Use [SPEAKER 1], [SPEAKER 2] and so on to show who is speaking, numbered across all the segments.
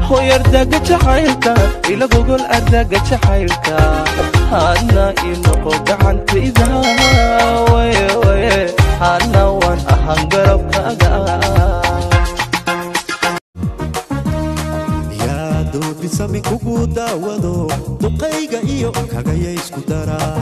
[SPEAKER 1] hoyardaga jacaylka ila gogol ardaga jacaylka hadna inoqo gacantayda waye waye hadna waan ahaan garabkaaga
[SPEAKER 2] yaa doobisami kugu daawado duqayga iyo kagaya isku daraa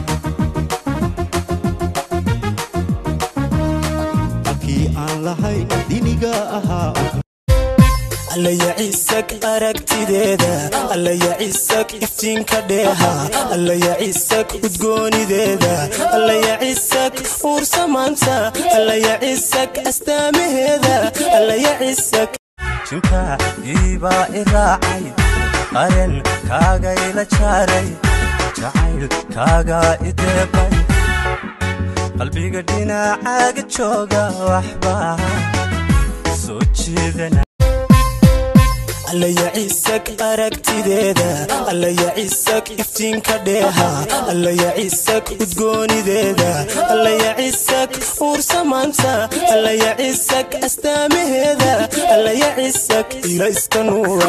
[SPEAKER 2] halkii aan lahayn diniga ahaa
[SPEAKER 3] allaya ciisag aragtideeda allaya ciisag iftiinka dheeha allaya ciisag udgoonideeda allaya ciisag uursamaanta allaya ciisag astaamaheeda allaya ciisag
[SPEAKER 4] jinka iibaa i raacay qaren kaagayla jaaray jacayl kaagaa i deeqay qalbiga dhinacaaga jooga waxbaa soo jeedana
[SPEAKER 3] allaya ciisag aragtideeda allaya ciisag iftiinka dheeha allaya ciisag udgoonideeda allaya ciisag uursamaanta allaya ciisag astaamaheeda allaya ciisag ila iska nuura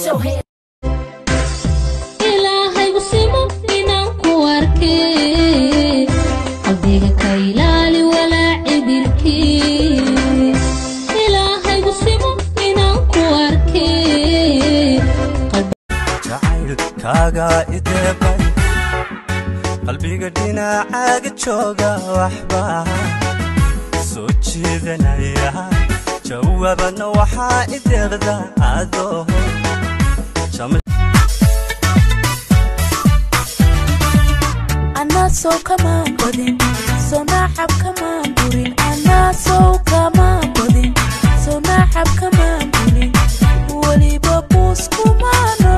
[SPEAKER 5] ilaahayu simo inaan ku arkay qalbiga ka ilaali walaaci dilkii ilaahayu simo inaan ku arkay
[SPEAKER 4] jacayl kaagaa i deeqay qalbiga dhinacaaga jooga waxbaa soo jeedanaya jawaabadna waxaa i deeqda adoo jama
[SPEAKER 6] anaa sow kamaan badin soo naaxab kamaan burin anaa sow kamaan badin soo naaxab kamaan burin weliba buus kumaano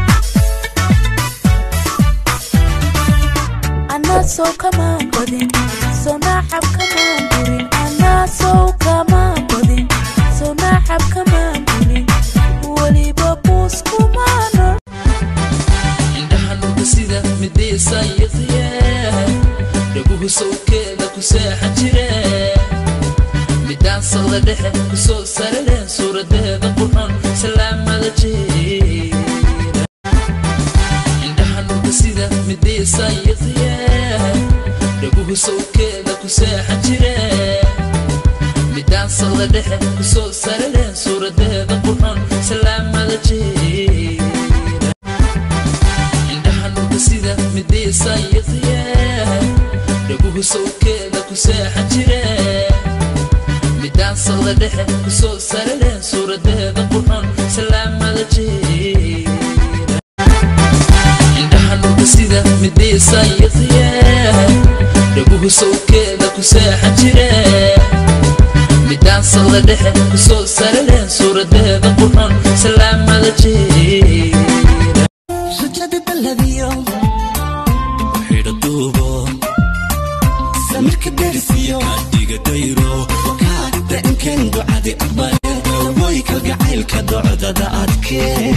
[SPEAKER 6] anaa sow kamaan badin soo naaxab kamaan burin anaa sow kamaan badin soo naaxab kamaan burin weliba buus kumaano
[SPEAKER 7] indhahanuka sida midaysayiqye dhaguhu sawkeeda ku seexan jire midaansada dhexe ku soo sarale suuradeeda qurxon salaamada jeera indhahanuka sida midaysayiqye dhaguhu sawkeeda ku seexan jire midaansada dhexe ku soo sarale suuradeeda qurxon salaamada jeera indhahanuka sida midaysayiqye dhaguhu sawkeeda ku seexan jire midaansada dhexe ku soo sarale suuradeeda qurxon salaamada jeera indhahanuka sida midaysayiqye dhaguhu sawkeeda ku seexan jire midaansada dhexe ku soo sarale suuradeeda qurxon salaamada jeera
[SPEAKER 3] rajada dalabiyo
[SPEAKER 2] xidha duubo
[SPEAKER 3] samirka derisiyo
[SPEAKER 2] adiga dayro
[SPEAKER 3] kaa dacinkeen ducadi aqbale
[SPEAKER 2] woy kalgacaylka docdada adkee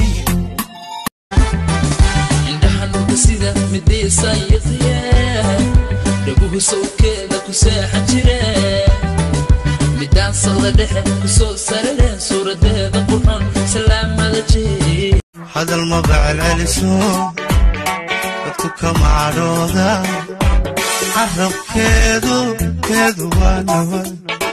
[SPEAKER 7] indhahanuka sida midaysayiqye dhaguhu sawkeeda ku seexan jire midaansada dhexe ku soo sarale suuradeeda qurxon salaamada jeera
[SPEAKER 2] hadal ma bacelceliso dadku kama cadhooda carabkeedu keedu waa nabad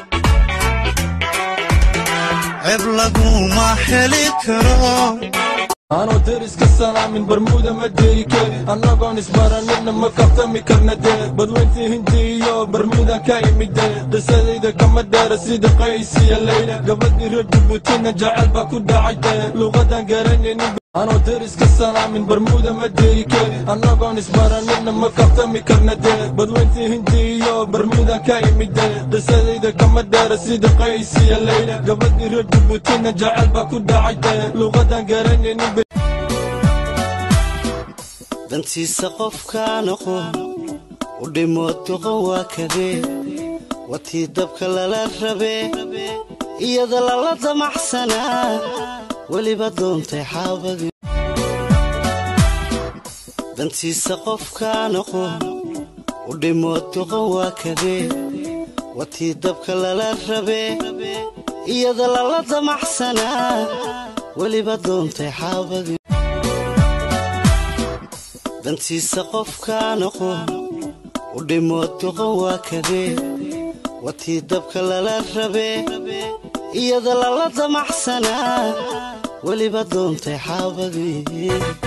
[SPEAKER 2] ceeb laguma heli karo
[SPEAKER 8] anoo deriska salaamin barmuuda ma deike annagoon isbaranidna ma kaftami karna dee badweyntii hindi iyo barmuuda ka imide qisadayda kama dheera sida qaysiya leyla gabadhii reer dubutina jacayl baa ku dhacay dee luuqadan garanaynin anoo deriska salaamin barmuuda ma deike annagoon isbaranidna ma kaftami karna dee badweyntii hindi iyo barmuuda ka imide qisadayda kama dheera sida qaysiya leyla gabadhii reer dubutina jacayl baa ku dhacay dee luuqadan garanaynin
[SPEAKER 9] dantiisa qofkaa noqo u dhimo doqon waa kadee watii dabka lala rabee iyada lala damaxsanaa weliba doontay xaabadii dantiisa qofkaa noqo u dhimo doqon waa kadee watii dabka lala rabee iyada lala damaxsanaa weliba doontay xaabadii dantiisa qofkaan aqoon u dhimood doqon waa kadee watii dabka lala rabee iyada lala damaxsanaa weliba doontay xaabadii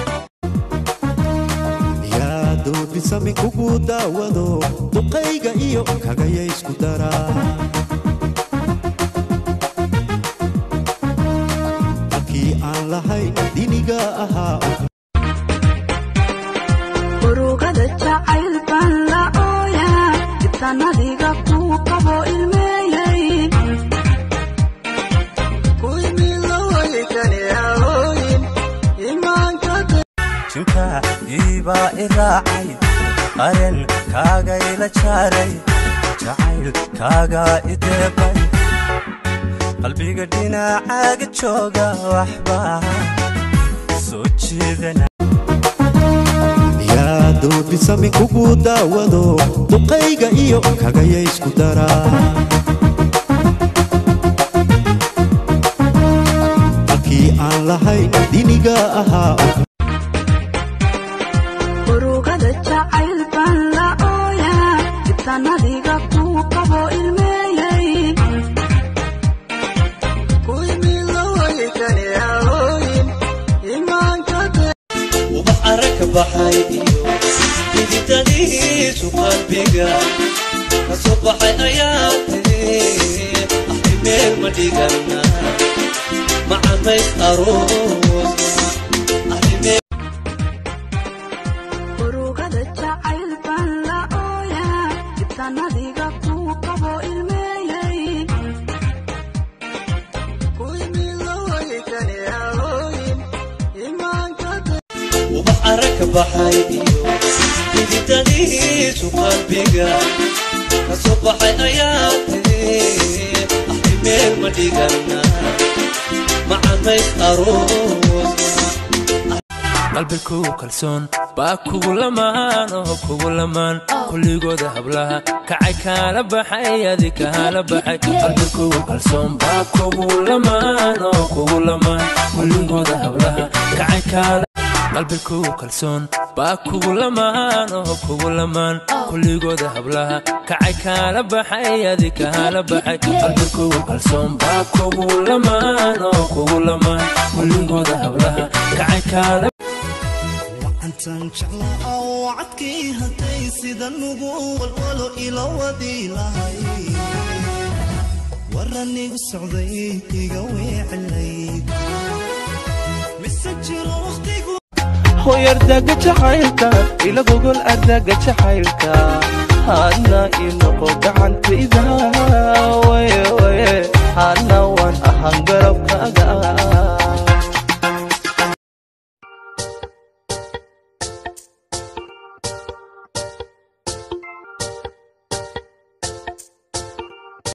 [SPEAKER 2] yaa doodisami kugu daawado duqayga iyo kagaya isku daraa halkii aan lahayn diniga ahaa
[SPEAKER 6] urugada jacayl baan la ooyaa ibtanadiga kuu qabo ilmeeyey
[SPEAKER 4] jinka iibaa i raacay qaren kaagayla jaaray jacayl kaagaa i deeqay qalbiga dhinacaaga jooga waxbaa soo jeedana
[SPEAKER 2] yaa doodisami kugu daawado duqayga iyo kagaya isku daraa halkii aan lahayn diniga ahaa
[SPEAKER 6] urugada jacayl baan la ooyaa ibtanadiga kuu qabo ilmeeyey
[SPEAKER 3] ubax arag ka baxay iyo xididadiisu qalbiga ka soo baxay ayaa tiri axay meel ma dhigana macamays aroos axay meel
[SPEAKER 6] urugada jacayl baan la ooyaa ibtanadiga kuu qabo ilmeeyey
[SPEAKER 3] ubax arag ka baxay iyo xididadiisu qalbiga ka soo baxay ayaa tiri axay meel ma dhigana macamays aroos
[SPEAKER 7] qalbigu kalsoon baa kugu lamaan oo kugu lamaan kulligooda hablaha kacay kaala baxay adi kaala baxay qalbigu kalsoon baa kugu lamaan oo kugu lamaan kulligooda hablaha kacay kaala qalbigu kalsoon baa kugu lamaan oo kugu lamaan kulligooda hablaha kacay kaala baxay adi kaala baxay qalbigu kalsoon baa kugu lamaan oo kugu lamaan kulligooda hablaha kacay kaala
[SPEAKER 3] wacantan jeclaa oo cadkii hadday sida nugu walwalo ila wadi lahay waranigu socday iga weecelayd mise jiro waqtigu
[SPEAKER 1] hoyardaga jacaylka ila gogol ardaga jacaylka hadna inoqo gacantayda waye waye hadna waan ahaan garabkaaga